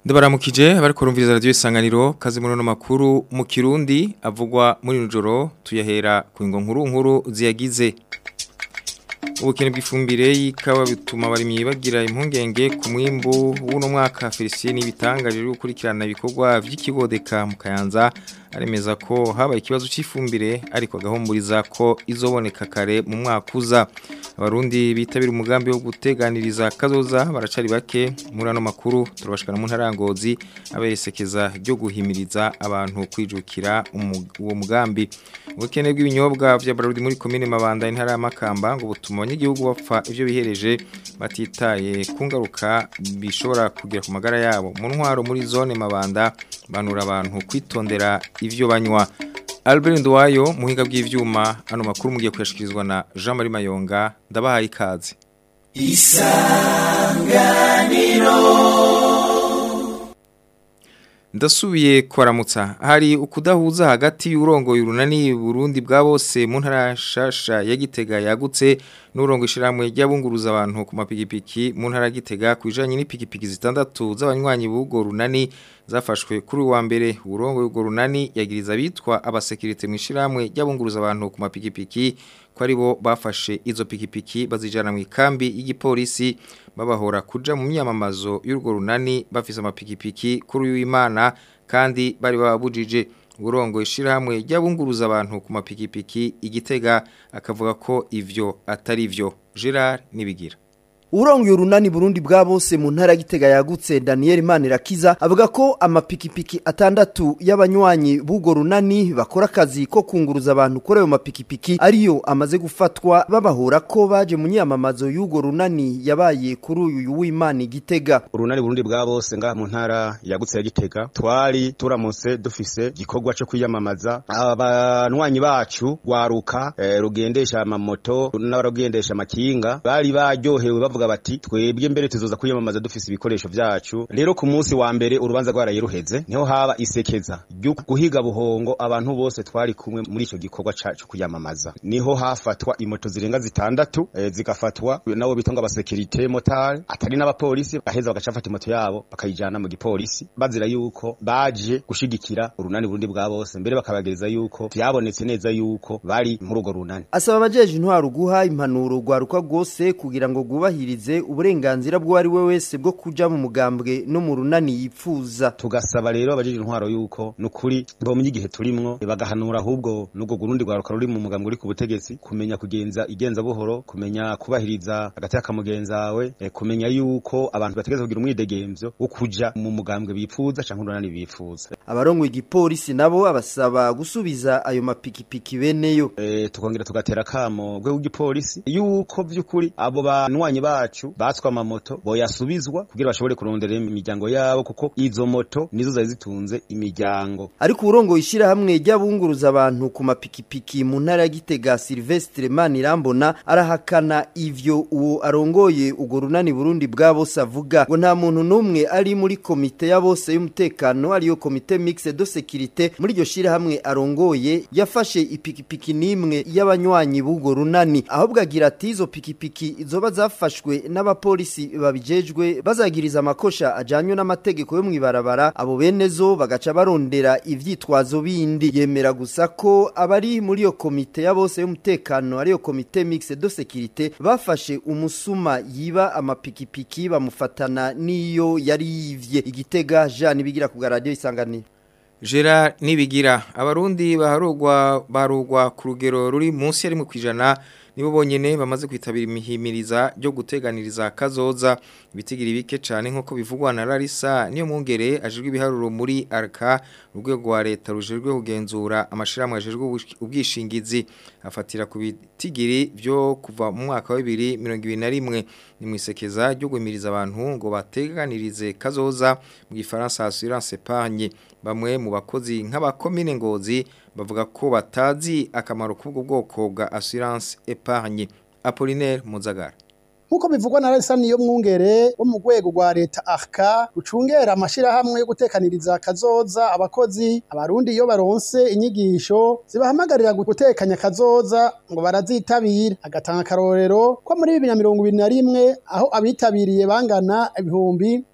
Ndabaramukije abari kurumviriza radio isanganiro kazi muri no makuru mu Kirundi avugwa muri nujoro tuyahera ku ngo nkuru nkuru ziyagize ubukene bw'ifumbire y'ikawa bituma abarimyi bagira impungenge ku mwimbu w'uno mwaka Felicien ibitangaje byo gukurikirana ibikorwa vy'ikibodeka mu Kayanza aremeza ko habaye ikibazo cy'ifumbire ariko agahumburiza ko izoboneka kare mu mwaka uza abarundi bitabira umugambi wo guteganiriza kazoza baracari bake muri ano makuru turabashikana mu ntarangozi aberesekeza ryo guhimiriza abantu kwijukira uwo mugambi ubukene bw'ibinyobwa vya Barudi muri commune Mabanda intara ya Makamba ngo butuma abanyagihugu bapfa ivyo bihereje batitaye ku ngaruka bishobora kugira ku magara yabo mu ntwaro muri zone Mabanda banura abantu kwitondera ivyo banywa Albert Ndwayo muhinga bw'ivyuma ano makuru mugiye kuyashikirizwa na Jean Marie Mayonga ndabahaye ikaze Isanganiro Ndasubiye kwaramutsa hari ukudahuza hagati y'urongo y'urunani Burundi bwa bose mu ntara shasha ya Gitega yagutse n'urongo ishiramwe ry'abunguruza abantu ku mapigipiki mu ntara Gitega kwijanye n'ipikipiki zitandatu z'abanywanyi b'ugo runani zafashwe kuri wa mbere urongo y'ugo runani yagiriza bitwa abasekirite mu ishiramwe ry'abunguruza abantu ku mapigipiki ko ari bo bafashe izo pikipiki bazijana mu ikambi y'igipolisi babahora kuja mu myamamazo y'urwo runani bafise amapikipiki kuri w'Imana kandi bari babujije urongo ishirahamwe ry'abunguruza abantu ku mapikipiki igitega akavuga ko ivyo atari vyo Gerard nibigira Urongo urunani Burundi bwa bose mu ntara gitega yagutse Daniel Manirakiza avuga ko amapikipiki atandatu y'abanywanyi b'ugo runani bakora akazi ko kunguruza abantu kuri ayo mapikipiki ariyo amaze gufatwa babahora ko baje mu nyamamazo y'ugo runani yabaye kuri uyu w'Imana gitega urunani Burundi bwa bose nga mu ntara yagutse ya gitega twari turamutse dufise gikorwa cyo kwiyamamaza abanywanyi bacu waruka eh, rugendesha amamoto n'abarugendesha amakinga bari baryohewe bavuga bati twebwe mbere tuzoza kwiyamamaza dufise ibikoresho vyacu rero ku munsi wa mbere urubanza rwaraye ruheze niho haba isekeza ryo guhiga buhongo abantu bose twari kumwe muri ico gikorwa cacu kuyamamaza niho hafatwa imoto zirenga zitandatu e, zigafatwa nabo bitonga abasekirite motari atari n'abapolisi baheza bagacafata imoto yabo bakayijana mu gipolisi bazira yuko baje gushigikira urunani burundi bwa bose mbere bakabagereza yuko vyabonetse neza yuko bari muri urwo runani asaba abajeje intwaro guha impanuro rwaruka rwose kugira ngo rwubahirize uburenganzira bwo ari we wese bwo kuja mu mugambwe no mu runani yipfuza tugasaba rero abajeje intwaro yuko nukuri bomye igihe turimwo bagahanura ahubwo n'ubwo gurundi rwaruka ruri mu mugambwe uri ku butegetsi kumenya kugenza igenza buhoro kumenya kubahiriza hagati y'akamugenzawe e, kumenya yuko abantu bategeza kugira umwidegemvyo wo kuja mu mugambwe bipfuza canke urunani bipfuza abarongo igipolisi nabo abasaba gusubiza ayo mapikipiki beneyo e, tukongera tugatera kamo gwe w'igipolisi yuko vy'ukuri abo banwanyi bacu batswa amamoto boyasubizwa kugira bashobore kurondera imiryango yabo kuko izo moto nizo zari zitunze imiryango ariko urongo ishira hamwe ry'abunguruza abantu ku mapikipiki mu ntara ya Gitega Silvestre Manirambona arahakana ivyo uwo arongoye ugo runani Burundi bwa bose avuga ngo nta muntu numwe ari muri komite ya bose y'umutekano ariyo komite mixte de sécurité muri iryo shira hamwe arongoye yafashe ipikipiki nimwe y'abanywanyi b'ugo runani ahubwo agira ati izo pikipiki izoba zafashwe n'abapolisi babijejwe bazagiriza amakosha ajanywe n'amategeko yo mwibarabara abo benezo bagaca barondera ivyitwazo bindi yemera gusa ko abari muri iyo komite ya bose y'umutekano ariyo komite mixte de sécurité bafashe umusuma yiba amapikipiki bamufatana niyo yari yivye igitega Jean bigira ku radio isanganiro Gerard nibigira abarundi baharugwa barugwa ku rugero ruri munsi ya rimwe kwijana nibo bonyene bamaze kwitabira imihimiriza ryo guteganiriza kazoza ibitigira bike cyane nkuko bivugwa na Larissa niyo mungere ajijwe ibiharuro muri arka urwego rwa leta rujejwe kugenzura amashiramwe ajejwe ubwishingizi afatira ku bitigiri byo kuva mu mwaka wa 2021 ni mwisekeza ryo gwimiriza abantu ngo bateganirize kazoza mu gifaransa assurance épargne bamwe mu bakozi nk'abakomine ngozi bavuga ko batazi akamaro k'ubwo bwoko bwa assurance épargne Apollinaire Muzagara nkuko bivugwa na Resa niyo mwungere wo mu rwego rwa leta arka rucungera amashirahamwe yo gutekaniriza kazoza abakozi abarundi iyo baronse inyigisho zibahamagarira gutekanya kazoza ngo barazitabira agatanga akarorero ko muri bibiri na mirongo ibiri na rimwe aho abitabiriye bangana ibihumbi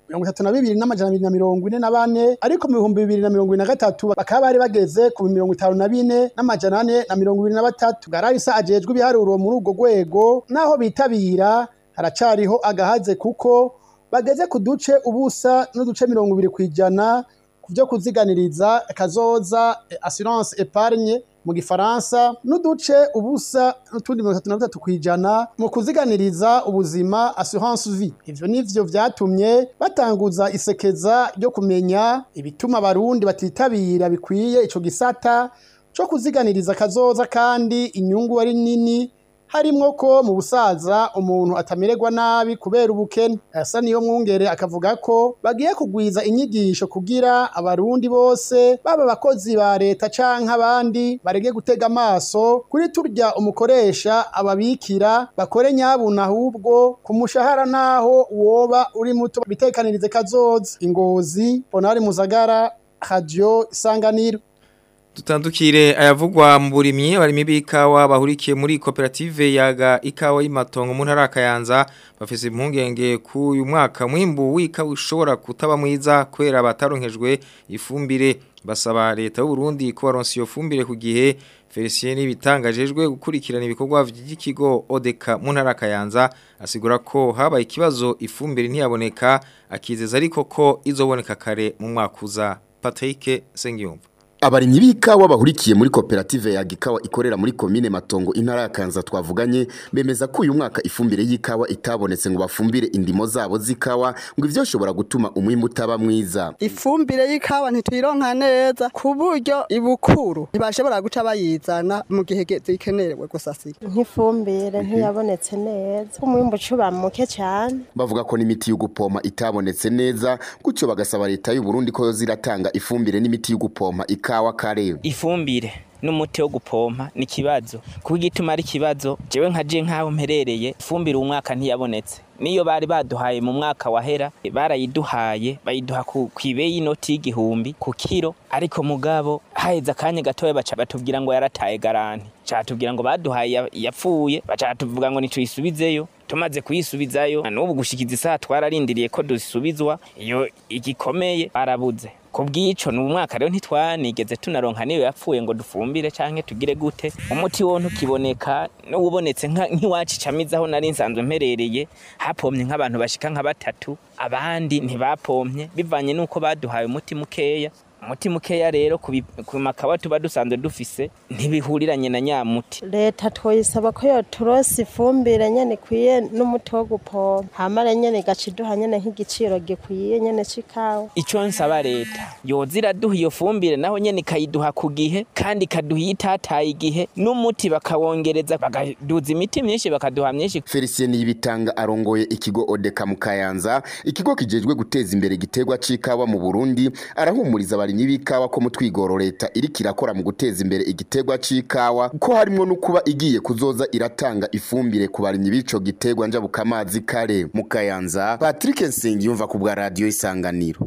mirongo itatu na bibiri n'amajana abiri na mirongo ine na bane ariko mu bihumbi bibiri na mirongo ibiri na gatatu bakaba bari bageze ku mirongo itanu na bine n'amajana ane na mirongo ibiri na batatu gararisa ajejwe ibiharuro muri urwo rwego naho bitabira haracariho agahaze kuko bageze ku duce ubusa n'uduce mirongo ibiri ku ijana ku byo kuziganiriza kazoza assurance epargne mu gifaransa n'uduce ubusa n'utundi mirongo itatu na bitatu ku ijana mu kuziganiriza ubuzima assurance vie ivyo nivyo vyatumye batanguza isekeza ryo kumenya ibituma abarundi batitabira bikwiye ico gisata co kuziganiriza kazoza kandi inyungu ari nini harimwo ko mu busaza umuntu atamererwa nabi kubera ubukene asa niyo mwungere akavuga ko bagiye kugwiza inyigisho kugira abarundi bose baba abakozi ba leta canke abandi barege gutega amaso kuri turya umukoresha ababikira bakore nyabuna ahubwo ku mushahara naho woba uri muto bitekanirize kazoza ingozi bonari muzagara radio isanganiro Tutandukire ayavugwa mu burimyi abarimi b'ikawa bahurikiye muri koperative yaga ikawa y'imatongo mu ntara kayanza bafise impungenge ku uyu mwaka mwimbu w'ikawa ushobora kutaba mwiza kwera bataronkejwe ifumbire basaba leta y'u Burundi ko baronse iyo fumbire ku gihe Felicien bitangajejwe gukurikirana ibikorwa by'ikigo Odeka mu ntara kayanza asigura ko habaye ikibazo ifumbire ntiyaboneka akizeza ariko ko izoboneka kare mu mwaka uza Patrick Sengiyumva Abarimyi b'ikawa bahurikiye muri koperative ya gikawa ikorera muri komine Matongo intara ya Kanza twavuganye bemeza ko uyu mwaka ifumbire y'ikawa itabonetse ngo bafumbire indimo zabo z'ikawa ngo ivyo shobora gutuma umwimbu utaba mwiza. ifumbire y'ikawa ntituyironka neza ku buryo ibukuru ntibashobora guca bayizana mu gihe ge- zikenewe gusasira nk'ifumbire ntiyabonetse neza umwimbu ucuba muke cyane Bavuga ko n'imiti y'ugupompa itabonetse neza gutyo bagasaba leta y'u Burundi ko yoziratanga ifumbire n'imiti y'ugupompa ikawa kare. ifumbire n'umuti wo gupompa ni ikibazo kuko igituma ari ikibazo jewe nka je nk'aho mperereye ifumbire uwu mwaka ntiyabonetse niyo bari baduhaye mu mwaka wahera barayiduhaye bayiduha ku ibeyi y'inoti y'igihumbi ku kiro ariko mugabo haheze akanya gatoya baca batubwira ngo yarataye garanti catubwira ngo baduhaye ya- yapfuye baca tuvuga ngo nituyisubizeyo tumaze kuyisubizayo na n'ubu gushikiza isaha twararindiriye ko dusubizwa iyo igikomeye barabuze ku bw'ico ni umwaka rero ntitwanigeze tunaronka niyo yapfuye ngo dufumbire canke tugire gute umuti wo ntukiboneka n'uwubonetse nka- nk'iwacu icamizaho nari nsanzwe mperereye hapomye nk'abantu bashika nka batatu abandi ntibapomye bivanye n'uko baduhaye umuti mukeya umuti mukeya rero ku bi- ku makawa tuba dusanzwe dufise ntibihuriranye na nyamuti leta twoyisaba ko yoturosa ifumbire nyene ikwiye n'umuti wo gupompa hamara nyene igaca iduha nyene nk'igiciro gikwiye nyene c'ikawa ico nsaba leta yoza iraduha iyo fumbire naho nyene ikayiduha ku gihe kandi ikaduha iyo itataye igihe n'umuti bakawongereza bakaduza imiti myinshi bakaduha myinshi Felicien Yibitanga arongoye ikigo Odeka mu Kayanza ikigo kijejwe guteza imbere igiterwa c'ikawa mu Burundi arahumuriza abarimyi b'ikawa ko mu twigoro leta iri kirakora mu guteza imbere igiterwa c'ikawa ko harimwo no kuba igiye kuzoza iratanga ifumbire ku barimyi b'ico giterwa njabuka amazi kare mu Kayanza Patrick Nsengiyumva ku bwa radio Isanganiro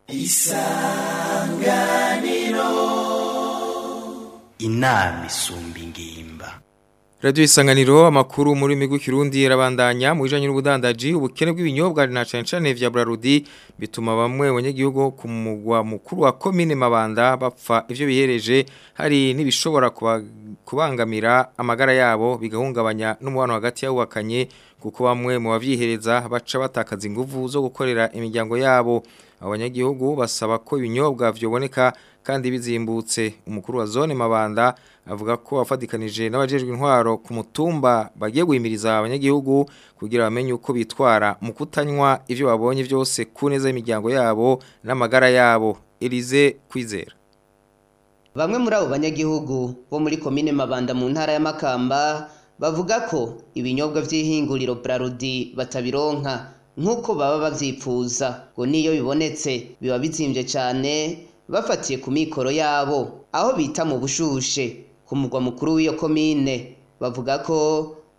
inama isumba ingimba Radio Isanganiro amakuru muri migu kirundi yarabandanya mu bijanye n'ubudandaji ubukene bw'ibinyobwa na cane cane vya Brarudi bituma bamwe abanyagihugu ku mugwa mukuru wa commune Mabanda bapfa ivyo bihereje hari nibishobora kuba- kubangamira amagara yabo bigahungabanya n'umubano hagati y'abubakanye kuko bamwe mu bavyihereza baca batakaza inguvu zo gukorera imiryango yabo abanyagihugu basaba ko ibinyobwa vyoboneka kandi bizimbutse umukuru wa zone Mabanda avuga ko afadikanije n'abajejwe intwaro ku mutumba bagiye guhimiriza abanyagihugu kugira bamenye uko bitwara mu kutanywa ivyo babonye byose ku neza y'imiryango yabo n'amagara yabo Elize Kwizera Bamwe muri abo banyagihugu bo muri komine Mabanda mu ntara ya Makamba bavuga ko ibinyobwa vy'ihinguriro Brarudi batabironka nk'uko baba bavyipfuza ngo niyo bibonetse biba bizimvye cane bafatiye ku mikoro yabo aho bita mu bushushe ku mugwa mukuru w'iyo komine bavuga ko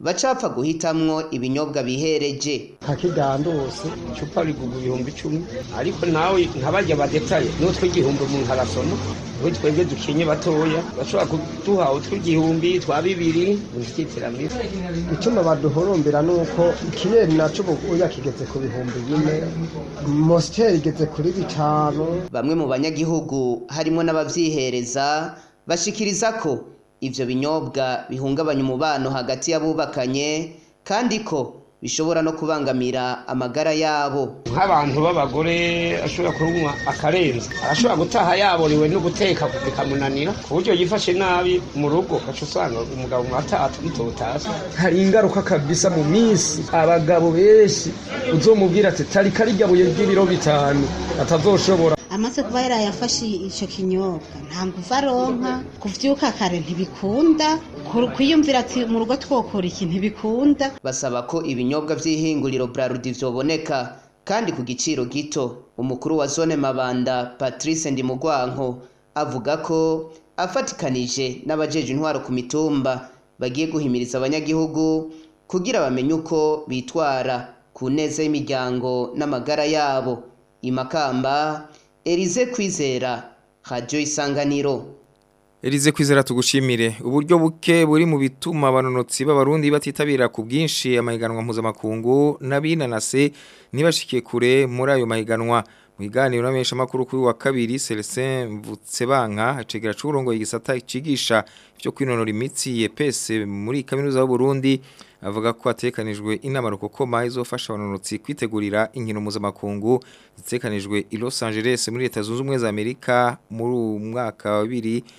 bacapfa guhitamwo ibinyobwa bihereje kakidandose icupa rigugwa ibihumbi icumi ariko nawe nkabarya badetaye n'utwo igihumbi umuntu arasoma we twebwe dukenye batoya bashobora kuduha utw'igihumbi twa bibiri uzikitiramiro icuma baduhorombera nuko ikiyeri naco ubuya kigeze ku bihumbi bine mositeri igeze kuri bitanu bamwe mu banyagihugu harimo n'abavyihereza bashikiriza ko ivyo binyobwa bihungabanya umubano hagati y'abubakanye kandi ko bishobora no kubangamira amagara yabo nk'abantu b'abagore ashobora kunywa akarenza arashobora gutaha yaboriwe no guteka bikamunanira ku buryo yifashe nabi mu rugo ugaca usanga umugabo mwatata mutotasi hari ingaruka kabisa mu minsi abagabo benshi uzomubwira ati tarika rirya buye ry'ibiro bitanu atazoshobora amaze kuba yarayafashe icyo kinyobwa nta nguvu aronka kuvyuka kare ntibikunda kwiyumvira ati mu rugo twokora iki ntibikunda basaba ko ibinyobwa vy'ihinguriro Brarudi vyoboneka kandi ku giciro gito umukuru wa zone Mabanda Patrice Ndimugwanko avuga ko afatikanije n'abajeje intwaro ku mitumba bagiye guhimiriza abanyagihugu kugira bamenye uko bitwara ku neza y'imiryango n'amagara yabo imakamba Elize Kwizera Radio Isanganiro Elize Kwizera tugushimire uburyo buke buri mu bituma abanonotsi b'abarundi batitabira ku bwinshi amahiganwa mpuzamakungu n'abinanase ntibashike kure muri ayo mahiganwa mu biganiro n'amenyesha makuru kuri wa kabiri Celestin Mvutsebanka acegera curongo igisata cigisha byo kwinonora imitsi yepese muri kaminuza y'u Burundi avuga ko atekanijwe inama rukokoma izofasha abanonotsi kwitegurira inkino mpuzamakungu zitekanijwe i Los Angeles muri leta zunze ubumwe za Amerika muri umwaka wa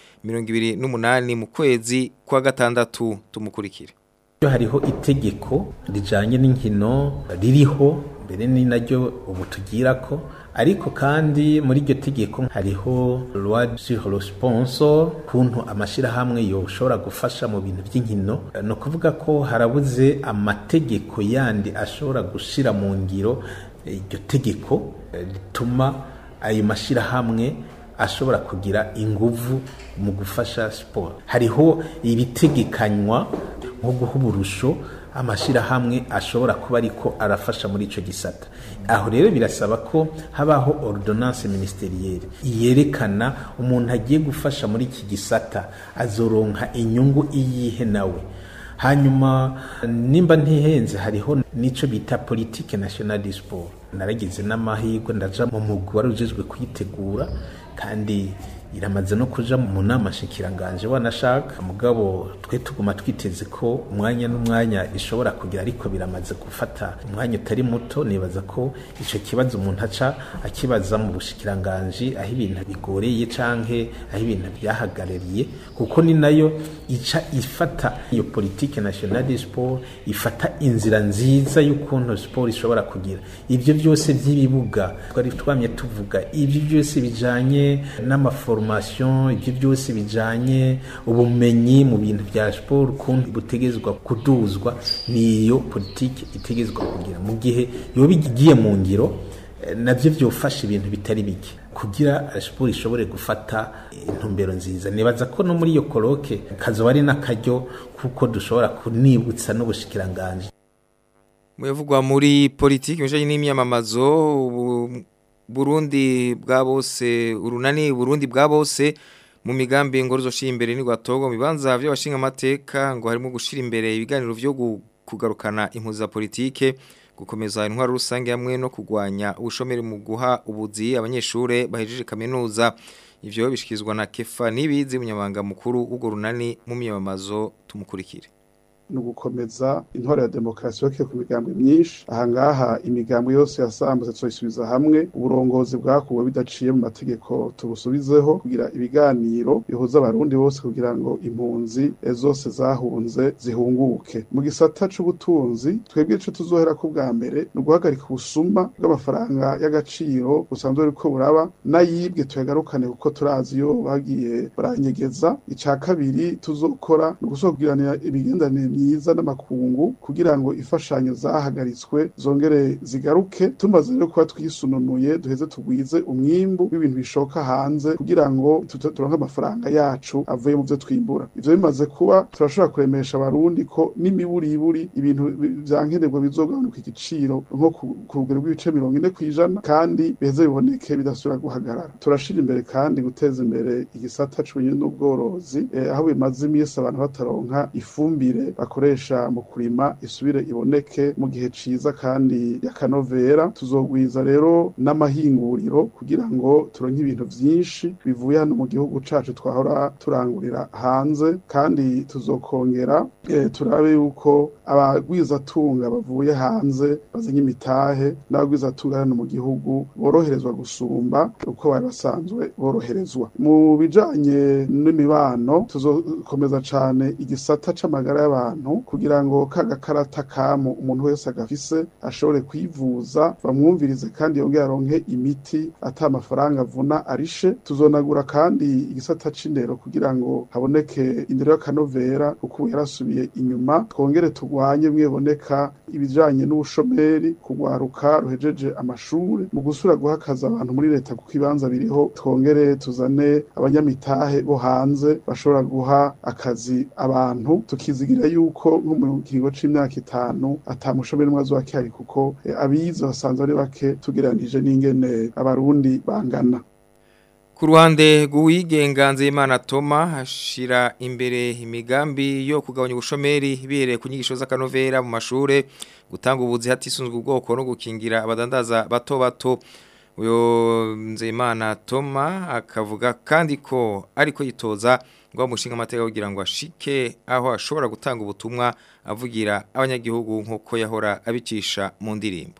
2028 mu kwezi kwa gatandatu tumukurikire hariho itegeko rijanye n'inkino ririho mbere ni naryo ubu tugira ko ariko kandi muri iryo tegeko hariho loi sur le sponsor kuntu amashirahamwe yoshobora gufasha mu bintu by'inkino no kuvuga ko harabuze amategeko yandi ashobora gushira mu ngiro iryo tegeko rituma ayo mashirahamwe ashobora kugira inguvu mu gufasha siporo hariho ibitegekanywa nko guha uburusho amashirahamwe ashobora kuba ariko arafasha muri ico gisata aho rero birasaba ko habaho ordonnance ministerielle yerekana umuntu agiye gufasha muri iki gisata azoronka inyungu iyihe nawe hanyuma nimba ntihenze hariho nico bita politique nationale du sport naragize n'amahirwe ndaja mu mugwi wari ujejwe kuyitegura kandi iramaze no kuja mu nama shikiranganje wanashaka mugabo twe tuguma twiteze ko umwanya n'umwanya ishobora kugira ariko biramaze gufata umwanya utari muto nibaza ko ico kibazo umuntu aca akibaza mu bushikiranganje aho ibintu bigoreye canke aho ibintu byahagarariye kuko ni nayo ica ifata iyo politique nationale du sport ifata inzira nziza y'ukuntu sport ishobora kugira ibyo byose by'ibibuga twari twamye tuvuga ibyo byose bijanye n'amaforma formation ibyo byose bijanye ubumenyi mu bintu bya sport ukuntu butegezwa kuduzwa niyo politiki itegezwa kugira mu gihe yoba igiye mu ngiro nabyo byofasha ibintu bitari bike kugira siporo ishobore gufata intumbero nziza nibaza ko no muri iyo koroke kazoba ari n'akaryo kuko dushobora kunibutsa n'ubushikiranganje muyavugwa muri politiki bijanye n'imyamamazo Burundi bwa bose urunani Burundi bwa bose mu migambi ngo ruzoshira imbere ni gwatogo mibanza by'abashinga amateka ngo harimo gushira imbere ibiganiro byo kugarukana impuza politike gukomeza intwaro rusange hamwe no kugwanya ubushomeri mu guha ubuzi abanyeshure bahejeje kaminuza ivyo bishikizwa na Kefa nibizi munyamanga mukuru ugo runani mu myamamazo tumukurikire ni ugukomeza intore ya demokarasi yoke ku migambwe myinshi ahangaha imigambwe yose yasambutse tuyisubiza hamwe uburongozi bwakuwe bidaciye mu mategeko tubusubizeho kugira ibiganiro bihuza abarundi bose kugira ngo impunzi zose zahunze zihunguke mu gisata c'ubutunzi twebwe ico tuzohera ko bwa mbere ni uguhagarika ubusuma bw'amafaranga y'agaciro busanzwe buriko buraba n'ayibwe tuyagarukane kuko turazi iyo bagiye baranyegeza ica kabiri tuzokora ni ugusohokiranira imigenderanire myiza n'amakungu kugira ngo imfashanyo zahagaritswe zongere zigaruke tumaze rero kuba twisununuye duheze tugwize umwimbu w'ibintu bishoka hanze kugira ngo tute- turonke amafaranga yacu avuye mu byo twimbura ivyo bimaze kuba turashobora kuremesha abarundi ko n'imiburiburi ibintu bi- vyankenerwa bizogabanuka igiciro nko ku- ku rugero rw'ibice mirongo ine kw'ijana kandi biheze biboneke bidasubira guhagarara turashira imbere kandi guteza imbere igisata c'uburimyi n'ubworozi eh, aho bimaze iminsi abantu bataronka ifumbire bakoresha mu kurima isubire iboneke mu gihe ciza kandi y'akanovera tuzogwiza rero n'amahinguriro kugira ngo turonke ibintu vyinshi bivuye hano mu gihugu cacu twahora turangurira hanze kandi tuzokongera eh, turabe yuko abagwizatunga bavuye hanze bazanye imitahe n'abagwizatunga hano mu gihugu boroherezwa gusumba uko bari basanzwe boroherezwa mu bijanye n'imibano tuzokomeza cane igisata c'amagara y'abantu kugira ngo ka gakarata kamu umuntu wese agafise ashobore kwivuza bamwumvirize kandi yongere aronke imiti ata amafaranga avuna arishe tuzonagura kandi igisata c'indero kugira ngo haboneke indero y'akanovera kuko ubu yarasubiye inyuma twongere turwanye mweboneka ibijanye n'ubushomeri kugwaruka ruhejeje amashuri mu gusura guhakaza abantu muri leta kuko ibanza biriho twongere tuzane abanyamitahe bo hanze bashobora guha akazi abantu tukizigira yuko nko mu kiringo c'imyaka itanu ata mushomeri umwe azoba akihari kuko eh, abize basanzwe ari bake tugereranije n'ingene abarundi bangana Ku ruhande rw'uwigenga Nzeyimana Toma hashira imbere imigambi yo kugabanya ubushomeri bihereye ku nyigisho z'akanovera mu mashure gutanga ubuzi hatisunzwe ubwoko no gukingira abadandaza bato bato uyo Nzeyimana Toma akavuga kandi ko ariko yitoza ngo umushinga amateka kugira ngo ashike aho ashobora gutanga ubutumwa avugira abanyagihugu nk'uko yahora abicisha mu ndirimbo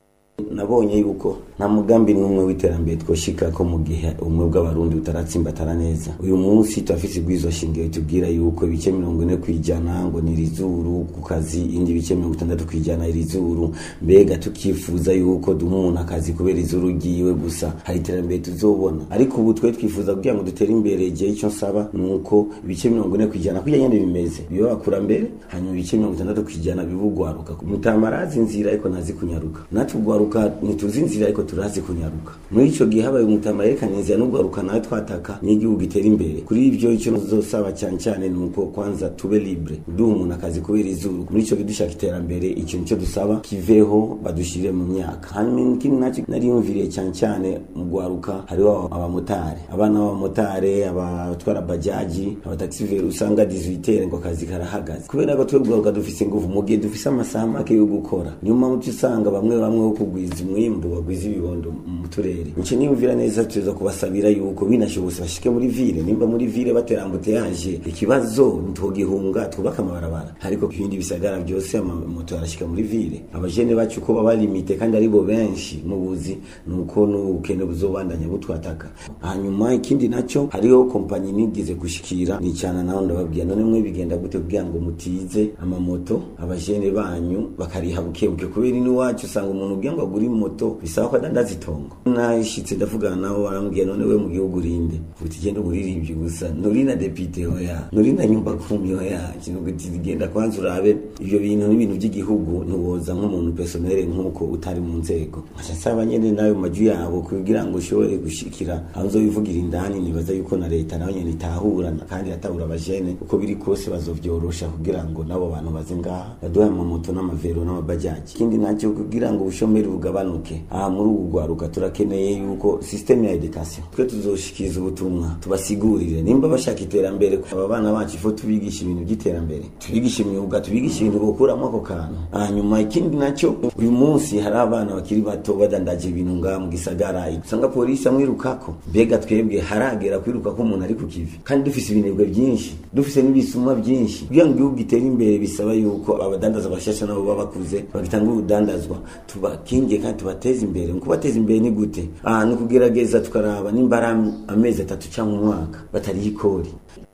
nabonye yuko nta mugambi n'umwe w'iterambere twoshika ko mu gihe ubumwe bw'abarundi butaratsimbatara neza uyu munsi turafise ibwizo shingiro tubwira yuko ibice mirongo ine kwijana ngo ni irizuru ku kazi indi bice mirongo itandatu kwijana irizuru mbega tukifuza yuko duha umuntu akazi kubera izuru ryiwe gusa hari iterambere tuzobona ariko ubu twe twifuza kugira ngo dutere imbere igihe icyo nsaba ni uko ibice mirongo ine kwijana kurya nyene bimeze biba bakurambere hanyuma ibice mirongo itandatu kwijana bibugwaruka mutamarazi inzira ariko ntazi kunyaruka natwe ugwaruka ntituzi inzira ariko turazi kunyaruka muri ico gihe habaye umutama yerekana inzira n'ugwaruka nawe twataka n'igihugu gitera imbere kuri ivyo icyo nzosaba cyane cyane ni uko kwanza tube libre duha umuntu akazi kubera izuru muri ico gihe dushaka iterambere ikintu cyo dusaba kiveho badushire mu myaka hanyuma ikindi nacyo nariyumviriye cyane cyane mu gwaruka hariho abamotari abana b'abamotari abatwara bajaji abataxiveri usanga 18 ngo akazi karahagaze kubera ko twe gwaruka dufise ingufu mu gihe dufise amasaha make yo gukora nyuma muti usanga bamwe bamwe wo kugwiza umwimbu bagwiza ibibondo mu turere nico niyumvira neza tuza kubasabira yuko binashobotse bashike muri ville nimba muri ville baterambute yaje ikibazo ntogihunga twubaka amabarabara ariko ibindi bisagara byose amamoto arashika muri ville abajene bacu ko baba limite kandi aribo benshi mu buzi nuko n'ubukene buzobandanya butwataka hanyuma ikindi naco hariho kompanyi nigeze gushikira nicana naho ndababwira none mwe bigenda gute kugira ngo mutize amamoto abajene banyu bakariha bukebuke kubera iwacu usanga umuntu ubwira ngo agure moto bisaba ko adandaza itongo nashitse ndavugana nabo barambwiye none we mu gihugu urinde uti genda umuririmbyi gusa nuri na depite hoya nuri na nyumba kumi hoya kintu genda kwanza urabe ivyo bintu n'ibintu by'igihugu ntuwoza nk'umuntu personnel nk'uko utari mu nzego nkaca nsaba nyene nayo maju yabo kugira ngo ushobore gushikira aho nzobivugira indani nibaza yuko na leta nayo nyene itahura kandi iratahura abajene uko biri kose bazovyorosha kugira ngo nabo bantu baze ngaha baduhe amamoto n'amavero n'amabajaji ikindi nacyo kugira ngo ubushomeri bugabanuke aha muri ubu rwaruka turakeneye yuko systeme ya education twe tuzoshikiriza ubutumwa tubasigurire nimba bashaka iterambere aba bana bacu ifo tubigisha ibintu by'iterambere tubigisha imyuga tubigisha ibintu bokuramo ako kantu hanyuma ikindi nacyo uyu munsi hari abana bakiri bato badandaje ibintu ngaha mu gisagara usanga polisi amwirukako mbega twebwe haragera kwiruka ko umuntu ari ku kivi kandi dufise ibinebwe byinshi dufise n'ibisumwa byinshi kugira ngo igihugu gitere imbere bisaba yuko abadandaza bashasha nabo baba bakuze bagitanga urudandazwa tubakingiye kandi tubateze imbere mu kubateza imbere ni gute aha ni ukugerageza tukaraba nimba ari amezi atatu cyangwa umwaka batariho ikori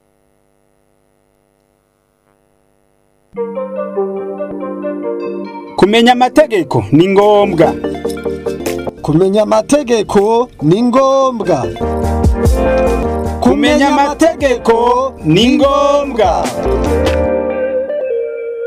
kumenya amategeko ni ngombwa kumenya amategeko ni ngombwa kumenya amategeko ni ngombwa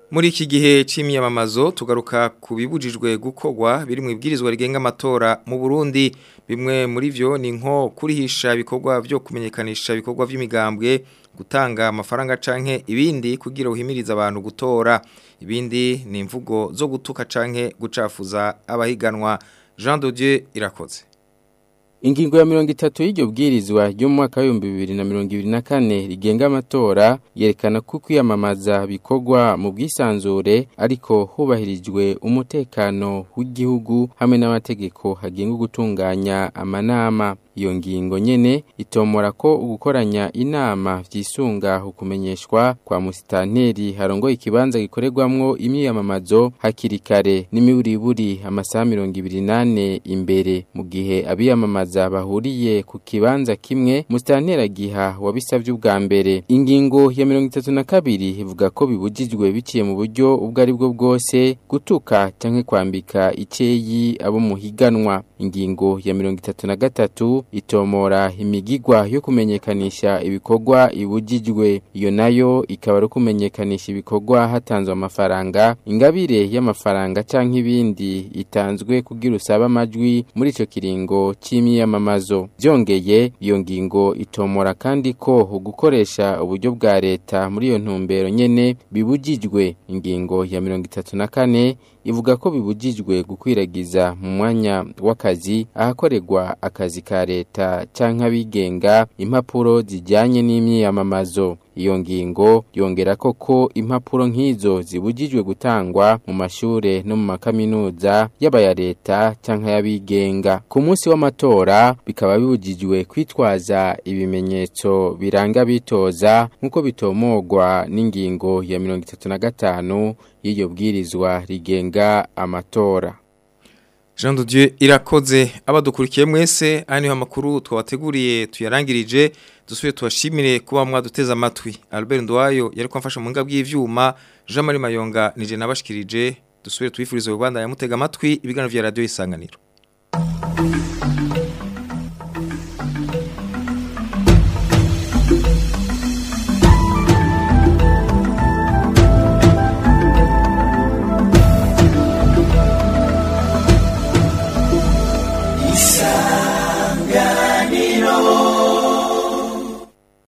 Muri iki gihe c'imyamamazo tugaruka ku bibujijwe gukorwa biri mu ibwirizwa rigenga amatora mu Burundi bimwe muri vyo ni nko kurihisha ibikorwa byo kumenyekanisha ibikorwa vy'imigambwe gutanga amafaranga canke ibindi kugira uhimiriza abantu gutora ibindi ni imvugo zo gutuka canke gucafuza abahiganwa Jean de Dieu irakoze Ingingo ya mirongo itatu y'iryo bwirizwa ryo mu mwaka w'ibihumbi bibiri na mirongo ibiri na kane rigenga amatora yerekana ko kwiyamamaza bikorwa mu bwisanzure ariko hubahirijwe umutekano w'igihugu hamwe n'amategeko hagenga gutunganya amanama iyo ngingo nyene itomora ko ugukoranya inama vyisunga ukumenyeshwa kwa musitanteri harongoye ikibanza gikorerwamwo imyiyamamazo hakiri kare n'imiburiburi amasaha mirongo ibiri nane imbere mu gihe abiyamamaza bahuriye ku kibanza kimwe musitanteri agiha wabisavye ubwa mbere ingingo ya mirongo itatu na kabiri ivuga ko bibujijwe biciye mu buryo ubwo ari bwo bwose gutuka canke kwambika iceyi abo muhiganwa ingingo ya mirongo itatu na gatatu itomora imigigwa yo kumenyekanisha ibikorwa ibujijwe iyo nayo ikaba ari kumenyekanisha ibikorwa hatanzwe amafaranga ingabire y'amafaranga canke ibindi itanzwe kugira usabe amajwi muri ico kiringo c'imyiyamamazo byongeye iyo ngingo itomora kandi ko gukoresha uburyo bwa leta muri iyo ntumbero nyene bibujijwe ingingo ya mirongo itatu na kane ivuga ko bibujijwe gukwiragiza mu mwanya w'akazi ahakorerwa akazi ka leta canke abigenga impapuro zijyanye n'imyiyamamazo iyo ngingo yongera koko impapuro nk'izo zibujijwe gutangwa mu mashure no mu makaminuza y'abaya leta canke y'abigenga ku munsi w'amatora bikaba bibujijwe kwitwaza ibimenyetso biranga bitoza nk'uko bitomogwa n'ingingo ya mirongo itatu na gatanu y'iryo bwirizwa rigenga amatora Jean de Dieu irakoze abadukurikiye mwese aha niho amakuru twabateguriye tuyarangirije dusubire tubashimire kuba mwaduteze amatwi Albert Ndwayo yari kwamfasha mu ngabwi y'ivyuma Jean Marie Mayonga nije nabashikirije dusubire tubifurize Rwanda yamutega amatwi ibiganiro vya radio isanganiro